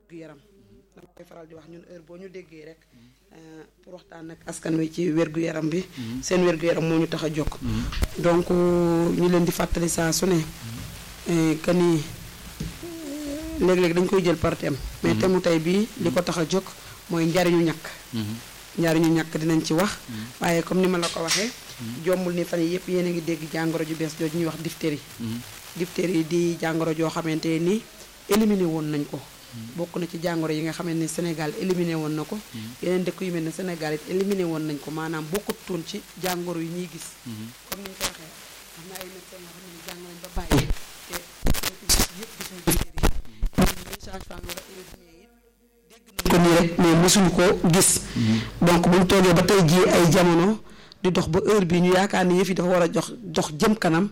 gu yaram dama koy faral di wax ñun heure boo ñu déggee rek pour waxtaan ak askan wi ci wérgu yaram bi seen wérgu yaram moo ñu tax a jóg donc ñu leen di fàttali saa su ne que ni léeg-léeg dañ koy jël par thème mais thème mu tey bii li ko tax a jóg mooy njariñu ñàkk njariñu ñàkk dinañ ci wax waaye comme ni ma la ko waxee jombul ni fan yi yëpp yéen a ngi dégg jàngoro ju bees jooju ñuy wax diphtérie diphtérie di jàngoro joo xamante ni éliminé woon nañ ko bokk na ci jàngoro yi nga xamante ni Sénégal éliminé woon na ko yeneen dëkk yu mel ne Sénégal it éliminé woon nañ ko maanaam bokkutoon ci jàngoro yi ñuy gis comme ni ñu ko waxee am na ay médecins yoo xam ne jàng nañ ba bàyyi te yëpp gisuñu diphtérie yi sage-femme wala infirmier it dégg nañ ko nii rek mais mosuñu ko gis donc buñ toogee ba tey jii ay jamono di dox ba heure bi ñu yaakaar ni yëf yi dafa war a jox dox jëm kanam